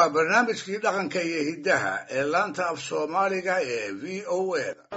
waa barnaamijkii dhaqanka iyo hiddaha ee laanta af soomaaliga ee v o a da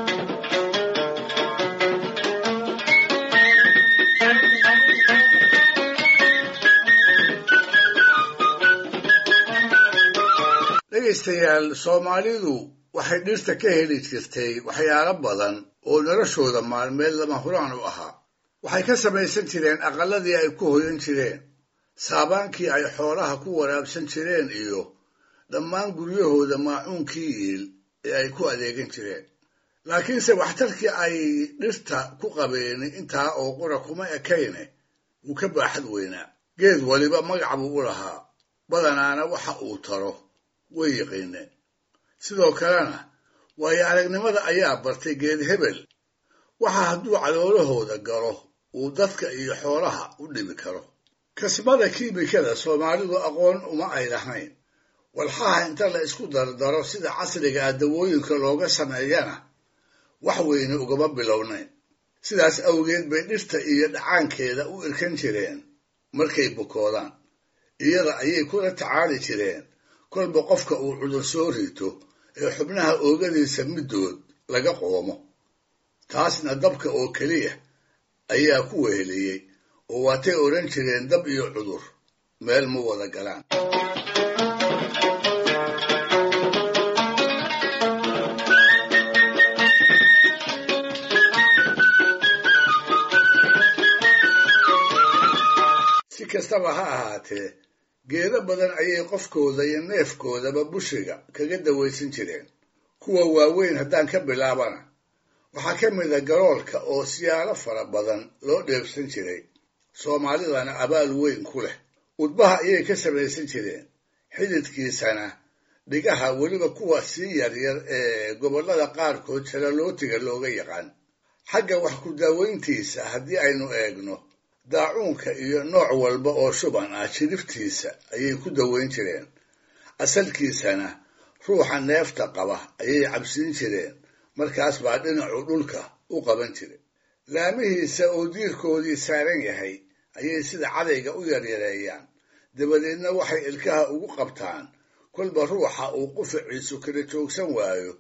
dhegaystayaal soomaalidu waxay dhirta ka heli jirtay waxyaalo badan oo noloshooda maalmeed lama huraan u ahaa waxay ka samaysan jireen aqalladii ay ku hoyan jireen saabaankii ay xoolaha ku waraabsan jireen iyo dhammaan guryahooda maacuunkii iil ee ay ku adeegan jireen laakiinse waxtarkii ay dhirta ku qabeen intaa oo qura kuma ekayne wuu ka baaxad weynaa geed waliba magac buu u lahaa badanaana waxa uu taro way yiqiineen sidoo kalena waayo aragnimada ayaa bartay geed hebel waxa hadduu caloolahooda galo uu dadka iyo xoolaha u dhibi karo kasbada kiimikada soomaalidu aqoon uma ay lahayn walxaha inta la isku dardaro sida casriga ah dawooyinka looga sameeyana wax weyne ugama bilownayn sidaas awgeed bay dhirta iyo dhacaankeeda u irkan jireen markay bukoodaan iyada ayay kula tacaali jireen kolba qofka uu cudur soo rito ee xubnaha oogadiisa middood laga qoomo taasna dabka oo keliya ayaa ku weheliyey oo waatay odhan jireen dab iyo cudur meel ma wada galaan si kastaba ha ahaatee geedo badan ayay qofkooda iyo neefkoodaba bushiga kaga dawaysan jireen kuwa waaweyn haddaan ka bilaabana waxaa ka mid a garoolka oo siyaalo fara badan loo dheebsan jiray soomaalidana abaal weyn ku leh udbaha ayay ka samaysan jireen xididkiisana dhigaha weliba kuwa sii yaryar ee gobollada qaarkood jalalootiga looga yaqaan xagga wax ku daawayntiisa haddii aynu eegno daacuunka iyo nooc walba oo shuban ah jiriftiisa ayay ku dawayn jireen asalkiisana ruuxa neefta qaba ayay cabsiin jireen markaas baa dhinacu dhulka u qaban jiray laamihiisa oo diirkoodii saaran yahay ayay sida cadayga u yaryareeyaan dabadeedna waxay ilkaha ugu qabtaan kolba ruuxa uu qufaciisu kala joogsan waayo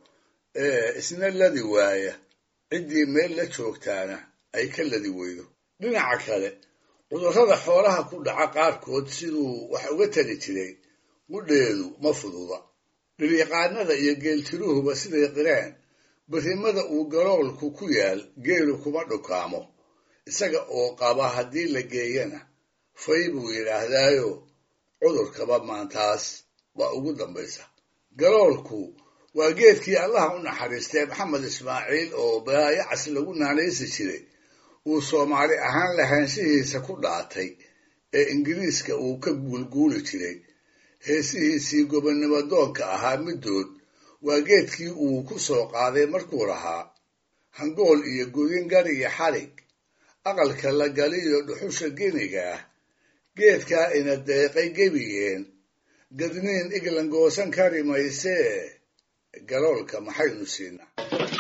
ee isna ladi waaya ciddii meel la joogtaana ay ka ladi weydo dhinaca kale cudurrada xoolaha ku dhaca qaarkood siduu wax uga tali jiray qudheedu ma fududa dhiryaqaanada iyo geeltiruhuba siday qireen berrimada uu galoolku ku yaal geelu kuma dhukaamo isaga oo qaba haddii la geeyana fay buu yidhaahdaayo cudurkaba maantaas baa ugu dambaysa galoolku waa geedkii allaha u naxariistay maxamed ismaaciil oo baayacas lagu naanaysi jiray uu soomaali ahaan lahaanshihiisa ku dhaatay ee ingiriiska uu ka guulguuli jiray heesihiisii gobonnimo doonka ahaa middood waa geedkii uu ku soo qaaday markuu lahaa hangool iyo godin gari iyo xarig aqalka la galiyo dhuxusha geniga ah geedkaa ina deeqay gebigeen gadniin iglan goosan kari maysee galoolka maxaynu siinaa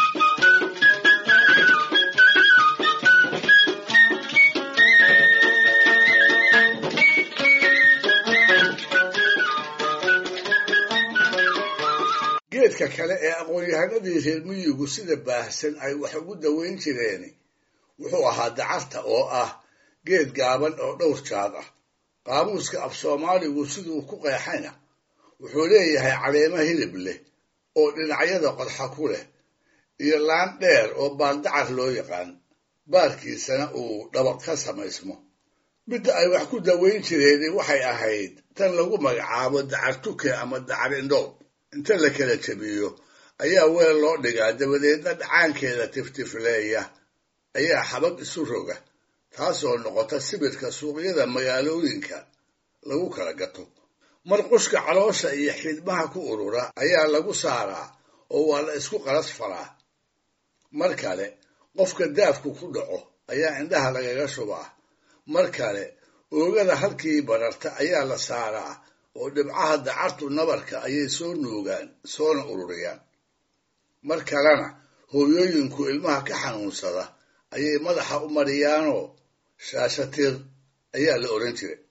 geedka kale ee aqoon-yahanadii reer miyigu sida baahsan ay wax ugu dawayn jireen wuxuu ahaa dacarta oo ah geed gaaban oo dhowr jaad ah qaamuuska af soomaaligu siduu ku qeexayna wuxuu leeyahay caleemo hilib leh oo dhinacyada qodxa ku leh iyo laan dheer oo baaldacar loo yaqaan baarkiisana uu dhabaq ka samaysmo midda ay wax ku dawayn jireen waxay ahayd tan lagu magacaabo dacar tuke ama dacar indhoob inta la kala jabiyo ayaa weel loo dhigaa dabadeedna dhacaankeeda tiftifleeya ayaa xabag isu roga taasoo noqota sibirka suuqyada magaalooyinka lagu kala gato mar qushka caloosha iyo xidhmaha ku urura ayaa lagu saaraa oo waa la isku qalas faraa mar kale qofka daafku ku dhaco ayaa indhaha lagaga shubaa mar kale oogada halkii bararta ayaa la saaraa oo dhibcaha dacartu nabarka ayay soo nuugaan soona ururiyaan mar kalena hooyooyinku ilmaha ka xanuunsada ayay madaxa u mariyaanoo shaashatir ayaa la odhan jiray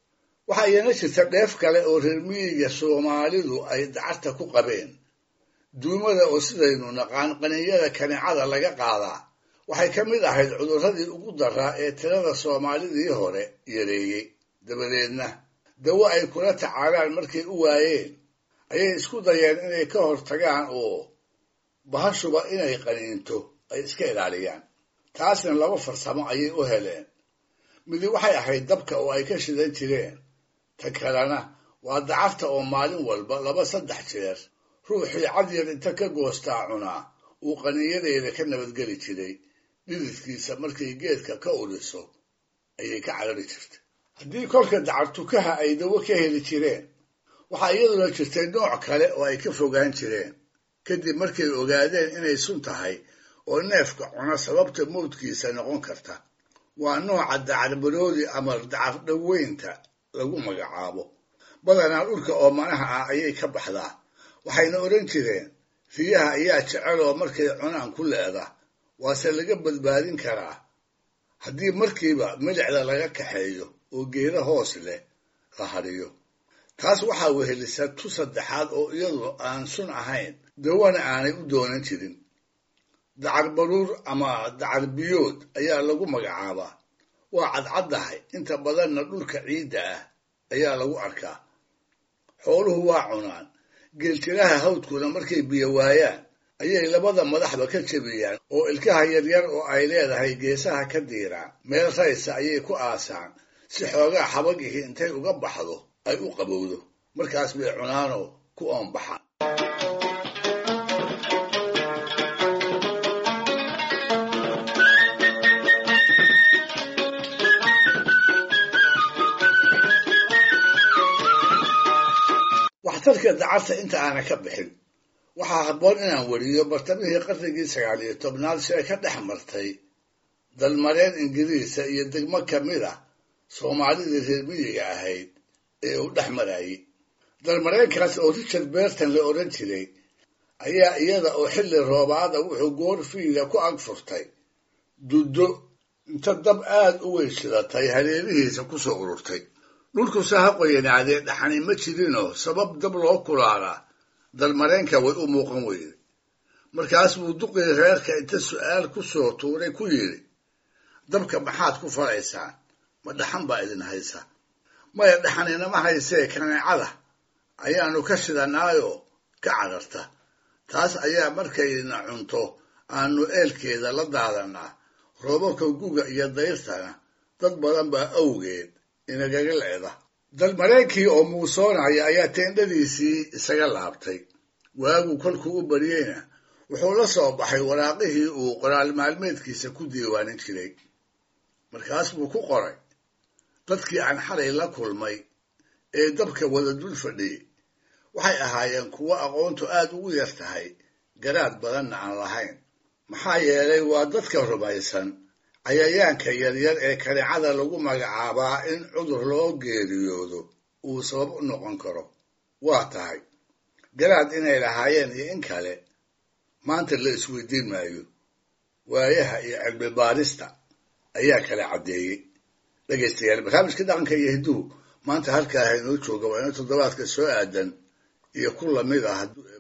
waxaa iyana jirta dheef kale oo reer miyiga soomaalidu ay dacarta ku qabeen duumada oo sidaynu naqaan qaninyada kanicada laga qaadaa waxay ka mid ahayd cudurradii ugu daraa ee tirada soomaalidii hore yareeyey dabadeedna dawo ay kula tacaalaan markay u waayeen ayay isku dayeen inay ka hortagaan oo bahashuba inay qaniinto ay iska ilaaliyaan taasna laba farsamo ayay u heleen midi waxay ahayd dabka oo ay ka shidan jireen ta kalena waa dacarta oo maalin walba laba saddex jeer ruuxii cadyar inta ka goostaa cunaa uu qaniinyadeeda ka nabadgeli jiray dhididkiisa markay geedka ka udhiso ayay ka carari jirtay haddii kolka dacartukaha ay dawo ka heli jireen waxaa iyaduna jirtay nooc kale oo ay ka fogaan jireen kadib markay ogaadeen inay sun tahay oo neefka cuna sababta mawdkiisa noqon karta waa nooca dacarbaroodi ama dacar dhoweynta lagu magacaabo badanaa dhulka oomanaha ah ayay ka baxdaa waxayna odhan jireen riyaha ayaa jeceloo markay cunaan ku leeda waase laga badbaadin karaa haddii markiiba milicda laga kaxeeyo oo geeda hoos leh la hadhiyo taas waxaa wehelisa tu saddexaad oo iyadu aan sun ahayn dawana aanay u doonan jirin dacar baruur ama dacar biyood ayaa lagu magacaabaa waa cadcaddahay inta badanna dhulka ciidda ah ayaa lagu arkaa xooluhu waa cunaan geeltiraha hawdkuna markay biyo waayaan ayay labada madaxba ka jebiyaan oo ilkaha yaryar oo ay leedahay geesaha ka diiraan meel raysa ayay ku aasaan si xoogaa xabagihii intay uga baxdo ay u qabowdo markaas bay cunaanoo ku oonbaxaan waxtarka dacarta inta aana ka bixin waxaa habboon inaan weriyo bartamihii qarnigii sagaal iyo tobnaad si ay ka dhex martay dalmareen ingiriisa iyo degmo ka mid a soomaalidii reer miyiga ahayd ee uu dhex marayey dalmareenkaas oo richard berton la odhan jiray ayaa iyada oo xilli roobaada wuxuu goor fiiga ku ag furtay duddo inta dab aad u weyn shidatay hareerihiisa ku soo ururtay dhulkuse ha qoyanaadee dhaxani ma jirinoo sabab dab loo kulaalaa dalmareenka way u muuqan weyday markaas buu duqii reerka inta su'aal ku soo tuuray ku yidhi dabka maxaad ku falaysaan ma dhaxan baa idin haysa maya dhaxaninama haysee kaneecada ayaannu ka shidanaayoo ka cararta taas ayaa markayna cunto aanu eelkeeda la daadanaa roobabka guga iyo dayrtana dad badan baa awgeed inagaga leeda dalmareenkii oo muusoonaya ayaa teendhadiisii isaga laabtay waagu kolkuu u baryeyna wuxuu la soo baxay waraaqihii uu qoraal maalmeedkiisa ku diiwaanin jiray markaas buu ku qoray dadkii aan xalay la kulmay ee dabka wada dul fadhiyey waxay ahaayeen kuwo aqoontu aad ugu yar tahay garaad badanna aan lahayn maxaa yeelay waa dadka rumaysan cayayaanka yaryar ee kanicada lagu magacaabaa in cudur loo geeriyoodo uu sabab u noqon karo waa tahay garaad inay lahaayeen iyo in kale maanta la isweydiin maayo waayaha iyo cilmi baarista ayaa kala caddeeyey dhegaystayaal barnaamijka dhaqanka iyo hidduhu maanta halkaa haynoo jooga waa ina toddobaadka soo aadan iyo ku lamid ah